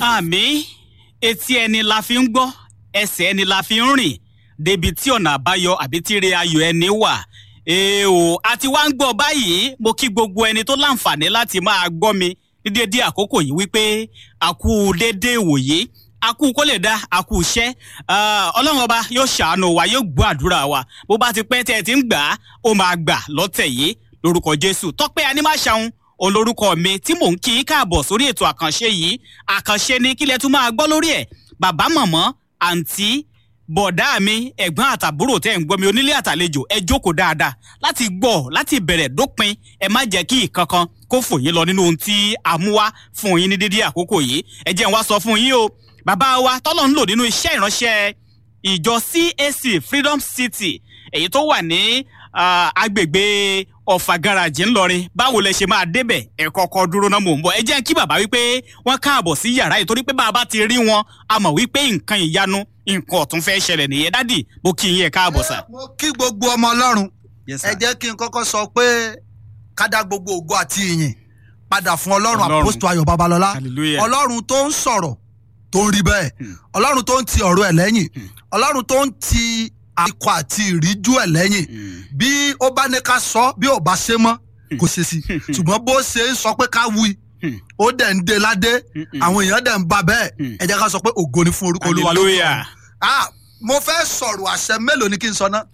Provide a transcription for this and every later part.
àmì etí ẹni la fi ń gbọ́ ẹsẹ̀ ẹni la fi ń rìn débi tí ọ̀nà àbáyọ àbí tíire ayọ̀ ẹni wà èèò àti wá ń gbọ́ báyìí mo kí gbogbo ẹni tó láǹfààní láti máa gbọ́ mi ní dédé àkókò yìí wípé àkú dédé ìwòye àkú kó lè dá àkú iṣẹ́ ọlọ́run ọba yóò ṣàánú wa yóò gbọ́ àdúrà wa bó bá ti pẹ́ tẹ́ ẹ ti ń gbà á ó máa gbà lọ́tẹ̀ yìí lórúkọ jésù tọ́pẹ́ anímáṣàun olórúkọ mi tí mò ń kí í káàbọ̀ sórí ètò àkànṣe yìí àkànṣe ni kílẹ̀ tún máa gbọ́ lórí ẹ̀ bàbá mọ̀mọ́ àǹtí bọ̀dá mi ẹ̀gbọ́n àtàbúrò tẹ́ ń gbọ́ mi onílé àtàlejò ẹ jókòó dáadáa láti gbọ́ láti bẹ̀rẹ̀ dópin ẹ má jẹ́ kí ìkankan kó fò yín lọ nínú ohun tí a mú wá fún yín ní dídí àkókò yìí ẹ jẹ́ n wá sọ fún yín o bàbá wa tọ́lọ̀ ń lò nínú iṣẹ́ ìránṣẹ́ ìjọ CAC Freedom City èyí tó wà ní agbègbè ọ̀fà garaajì ńlọrin báwo lẹ ṣe máa débẹ̀ ẹ kọ́kọ́ dúró náà mò ń bọ̀ ẹ jẹ́ kí bàbá wípé wọ́n káàbọ̀ sí yàrá yìí torí pé bàbá ti rí wọn a mọ̀ wípé nǹkan ìyanu nǹkan ọ̀tún fẹ́ ṣẹlẹ̀ nìyẹn dádì mo kí yín ẹ káàbọ̀ sà. mo kí gbogbo ọmọ ọlọ́run Yes, sir. ẹ jẹ́ kí n kọ́kọ́ sọ pé ká dá gbogbo ògo àti ìyìn padà fún ọlọ́run Ọlọ́run. àpòstò ayọ̀ babalọ́lá hallelujah ọlọ́run tó ń sọ̀rọ̀ tó ń rí bẹ́ẹ̀ Hmm. ọlọ́run tó ń ti ọ̀rọ̀ ẹ̀ lẹ́yìn Hmm. ọlọ́run tó ń ti ikọ̀ àti ìríjú ẹ̀ lẹ́yìn Mm. bí ó bá ní ká sọ bí ò bá ṣe mọ́ kò ṣe sí ṣùgbọ́n bó ṣe ń sọ pé ká wí Hmm. ó dẹ̀ ń de ládé Mm-mm. àwọn èèyàn dẹ̀ ń ba bẹ́ẹ̀ Hmm. ẹ jẹ́ ká sọ pé ògo ni fún orúkọ olúwa lókè hallelujah ọ̀run. Ah, mo fẹ́ sọ̀rọ̀ àṣẹ mélòó ni kí n sọ ná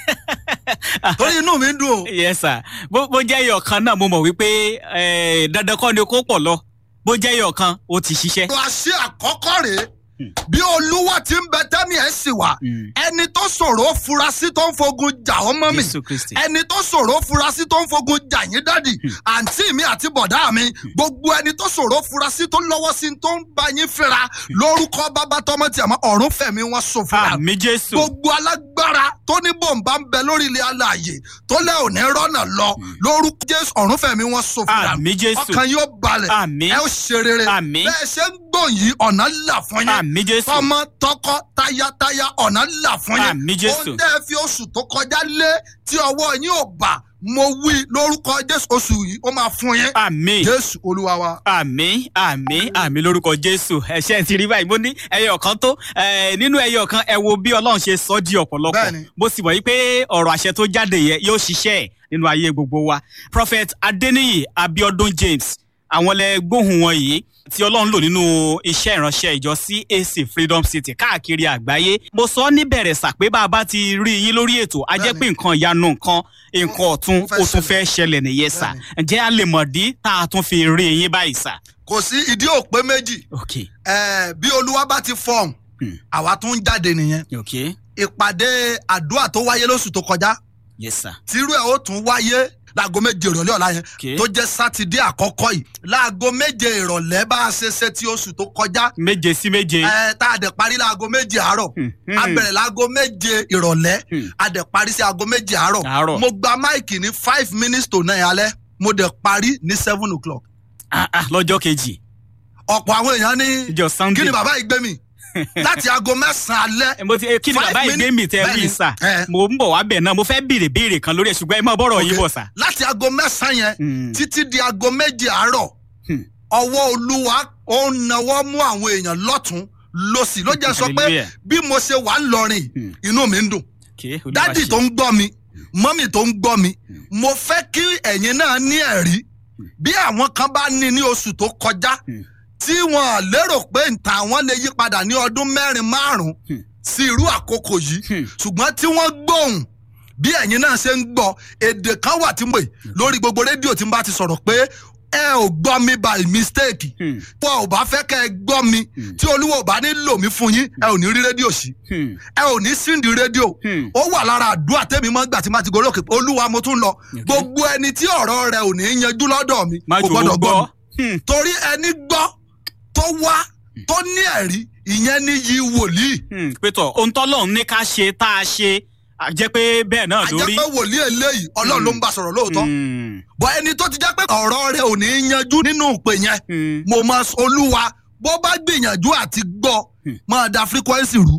torí inú mi ń dùn o yes sir bó bó jẹ́ ẹyọ kan náà mo mọ̀ wípé eh, dandan kọ́ ni kó pọ̀ lọ bó jẹ́ ẹyọ kan ó ti ṣiṣẹ́. ọ̀rọ̀ àṣẹ àkọ́kọ́ rèé Hmm. bí olúwa ti ń bẹ tẹ́mi ẹ̀ sì wà Mm. ẹni tó ṣòro furasí tó ń fogun jà ọmọ mi jésù kristi. ẹni tó ṣòro furasí tó ń fogun jà yín dádì àǹtí mi àti bọ̀dá mi gbogbo ẹni tó ṣòro furasí tó lọ́wọ́ sí tó ń bá yín fẹ́ra lórúkọ bàbá tọmọ tí a mọ ọ̀run fẹ̀mí wọn ṣòfò àmì jésù. gbogbo alágbára tó ní bòǹbà ń bẹ lórí ilé alààyè tó lẹ́ òní rọ́nà lọ lórúkọ jésù ọ̀run fẹ̀mí wọn ṣòfò àmì jésù. ọkàn yóò balẹ̀ àmì ẹ ó ṣe rere Àmín. bẹ́ẹ̀ ṣe ń gbọ̀n yìí ọ̀nà là fún yín àmì jésù. tọmọ tọkọ tayataya ọ̀nà là fún yín àmì jésù. ó tẹ́ ẹ fi oṣù tó kọjá lé tí ọwọ́ yín ò bà mo wí lórúkọ jésù oṣù yìí ó máa fún yín àmì. jésù olúwa wa. àmì àmì àmì lórúkọ jésù ẹṣẹ ti rí báyìí mo ní ẹyọ kan tó eh, nínú ẹyọ kan ẹ wo bí ọlọ́run ṣe sọ di ọ̀pọ̀lọpọ̀ Bẹ́ẹ̀ni. mo sì mọ̀ yí pé ọ̀rọ̀ àṣẹ tó jáde yẹ yóò ṣiṣẹ́ ẹ̀ nínú ayé gbogbo wa prophet adeniyi abiodun james àwọn lẹ gbóhùn wọn yìí tí ọlọ́run lò nínú iṣẹ́ ìránṣẹ́ ìjọ CAC freedom city káàkiri àgbáyé mo sọ níbẹ̀rẹ̀ sà pé bá a bá ti rí yín lórí ètò a jẹ́ Bẹ́ẹ̀ni. pé nǹkan ìyanu nǹkan nǹkan ọ̀tun Ó fẹ́ ó tún fẹ́ ṣẹlẹ̀ nìyẹn sà ǹjẹ́ a lè mọ̀ dí tá a tún fi rí yín báyìí sà. kò sí ìdí òpé méjì ok Eh, bí olúwa bá ti fọhùn Hmm. àwa tún ń jáde nìyẹn ok ìpàdé àdúrà tó wáyé lóṣù tó kọjá yes sir tírú ẹ̀ ó tún wáyé láago méje ìrọ̀lẹ́ ọ̀la yẹn ok tó jẹ́ sátidé àkọ́kọ́ yìí láago méje ìrọ̀lẹ́ bá a ṣe ṣe ti oṣù tó kọjá méje sí méje. ẹ tá a dẹ̀ parí láago méje àárọ̀ Hmm, a hmm, bẹ̀rẹ̀ láago méje ìrọ̀lẹ́ hmm. a dẹ̀ parí sí aago méje àárọ̀ Àárọ̀. mo gba máìkì ní five minutes to nine alẹ́ mo dẹ̀ parí ní seven o'clock Ah, ah, lọ́jọ́ kejì ọ̀pọ̀ àwọn èèyàn ní ìjọ kí sunday. ni bàbá yìí gbé mi láti aago mẹ́sàn-án alẹ́ Eh, mo ti eh, kí ni Five bàbá yìí gbé mi tẹ minutes. wí sà Eh. mo ń bọ̀ wá bẹ̀ náà mo fẹ́ béèrè béèrè kan lórí ẹ̀ ṣùgbọ́n ẹ má bọ̀rọ̀ yín Ok. bọ̀ sà. láti aago mẹ́sàn-án yẹn Hmm, títí di aago méje àárọ̀ hmm. ọwọ́ olúwa ó ń nawọ́ mú àwọn èèyàn lọ́tún lọ́sì ló jẹ́ sọ pé Hallelujah. bí mo ṣe wà ń lọrin Hmm. inú mi ń dùn Okay, Olúwa dádì ṣe. tó ń gbọ́ mi mọ́mì tó ń gbọ́ mi mo fẹ́ kí ẹ̀yin náà ní ẹ̀rí bí àwọn kan bá ní ní oṣù tó kọjá Hmm. tí wọn lérò pé nta àwọn lè yí padà ní ọdún mẹ́rin márùn-ún Hmm. sí irú àkókò yìí Hmm. ṣùgbọ́n tí wọ́n gbóhùn bí ẹ̀yin náà ṣe ń gbọ́ èdè kan wà tí mo pè lórí gbogbo rédíò tí n bá ti sọ̀rọ̀ pé ẹ ò gbọ́ mi by mistake Hmm, wọn ò bá fẹ́ kẹ́ ẹ gbọ́ mi Hmm. tí olúwa ò bá ní lò mí fún yín ẹ ò ní rí rédíò sí hmm, ẹ ò ní síndì rédíò hmm. ó wà lára àdúrà tẹ́mi máa ń gbà tí máa ti gorí òkè olúwa mo tún lọ gbogbo ẹni tí ọ̀rọ̀ rẹ̀ ò ní yanjú lọ́dọ̀ mi má kò jò ó gbọ́dọ̀ gbọ́ gbọ́. mi Hmm, torí ẹni gbọ́ tó wá tó ní ẹ̀rí ìyẹn ní yí wòlíì hmm. pétọ̀ ohun tọ́lọ́run ní ká ṣe tá a ṣe a jẹ́ pé bẹ́ẹ̀ náà lórí. àjẹpẹ́ wòlíì eléyìí ọlọ́run ló ń bá sọ̀rọ̀ lóòótọ́ Hmm, bọ́ ẹni tó ti jẹ́ pé ọ̀rọ̀ rẹ̀ ò ní yanjú nínú ìpè yẹn hmm. mo máa sọ olúwa bó bá gbìyànjú àti gbọ́ Hmm. máa da frequency rú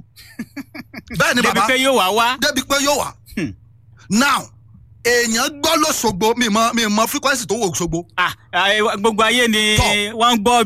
bẹ́ẹ̀ ni débi bàbá pé yóò wá wá. débi pé yóò wà Hmm. now èèyàn gbọ́ lọ́sọ̀gbọ̀ mi mọ mi mọ frequency tó wò ṣogbo Ah, ah, gbogbo ayé ni Tọ́. wọ́n ń gbọ́